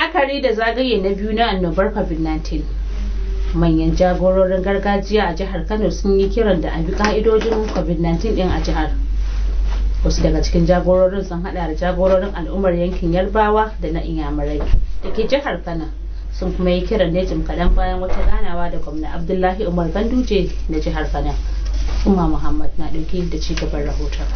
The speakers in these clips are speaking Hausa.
la'akari da zagaye na biyu na annobar covid-19 manyan jagororin gargajiya a jihar kano sun yi kiran da a bi ka'idojin covid-19 din a jihar wasu daga cikin jagororin sun hada da jagororin al'ummar yankin yarbawa da na inyamurai da ke jihar kano sun kuma yi kiran ne jim kaɗan bayan wata ganawa da gwamna abdullahi umar ganduje na jihar kano umma muhammad na ɗauke da ci gaban rahoton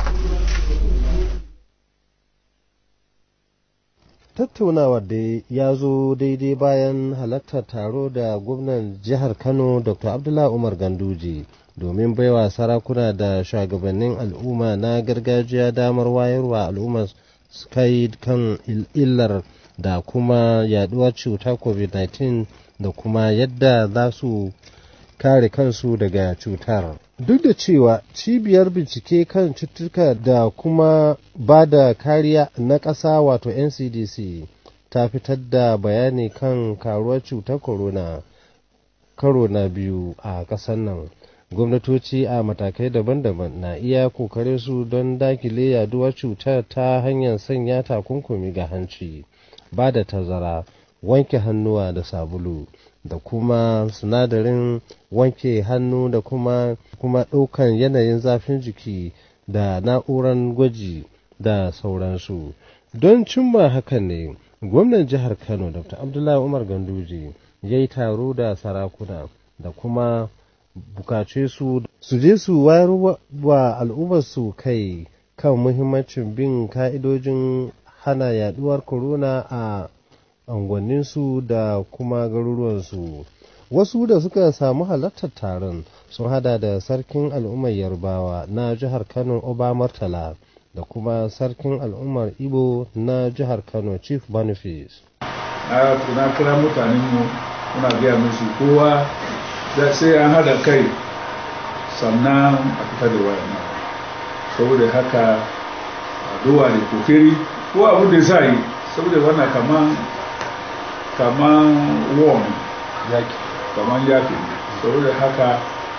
tattaunawar da ya zo daidai bayan halartar taro da gwamnan jihar kano dr abdullahi umar ganduje domin baiwa sarakuna da shugabannin al'umma na gargajiya damar wayarwa al'umma su kai kan illar da kuma yaduwar cutar covid-19 da kuma yadda za su kare kansu daga cutar duk da cewa cibiyar bincike kan cututtuka da kuma ba da kariya na ƙasa wato ncdc ta fitar da bayani kan karuwar cutar corona karo na biyu a ƙasar nan gwamnatoci a matakai daban-daban na iya kokarin su don dakile yaduwar cutar ta hanyar sanya takunkumi ga hanci ba da tazara wanke hannuwa da sabulu da kuma sinadarin wanke hannu da kuma kuma ɗaukan yanayin zafin jiki da na'urar gwaji da sauransu don cimma hakan ne gwamnan jihar kano dr abdullahi umar ganduje ya yi taro da sarakuna da kuma bukace su su je su wayar wa al'ummarsu kai kan muhimmancin bin ka'idojin hana yaduwar corona a unguwanninsu da kuma garuruwansu wasu da suka samu halartar taron sun hada da sarkin al'ummar yarbawa na jihar kano oba martala da kuma sarkin al'ummar ibo na jihar kano chief boniface na kira mutanenmu muna gaya musu kowa sai an hada kai sannan a fita da wayan saboda haka addu'a da kokeri ko abin da za yi saboda wannan kaman kaman warm yaki kaman yaki saboda haka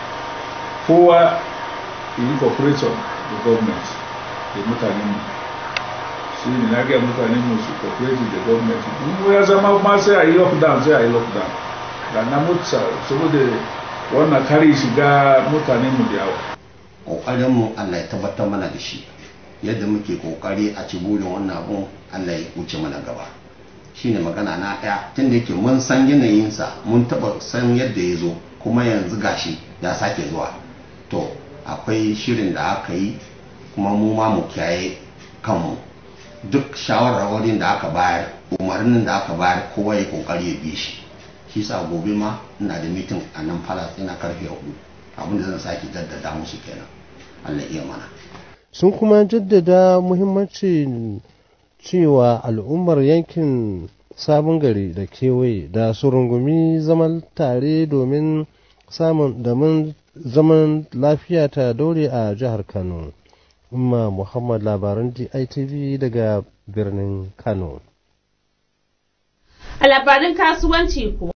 kowa yi cooperation da government da mutanen mu shi ne na gaya mutanen mu su cooperate da government in ya zama ma sai a yi lockdown sai a yi lockdown da na mutsa saboda wannan kare shiga mutanen mu da yawa kokarin mu Allah ya tabbatar mana da shi yadda muke kokari a ci burin wannan abun Allah ya wuce mana gaba shine magana na ɗaya tun da yake mun san yanayinsa mun taɓa san yadda ya zo kuma yanzu gashi ya sake zuwa to akwai shirin da aka yi kuma mu ma mu kiyaye kanmu duk shawarwarin da aka bayar umarnin da aka bayar kowa ya kokari ya bi shi shi sa gobe ma ina da mitin a nan falas ina karfe hudu abinda zan sake jaddada musu kenan Allah iya mana sun kuma jaddada muhimmancin cewa al'ummar yankin sabon gari da kewaye da su rungumi zaman tare domin samun damin zaman lafiya ta dore a jihar kano umma muhammad labaran ditv daga birnin kano a labarin kasuwanci kuwa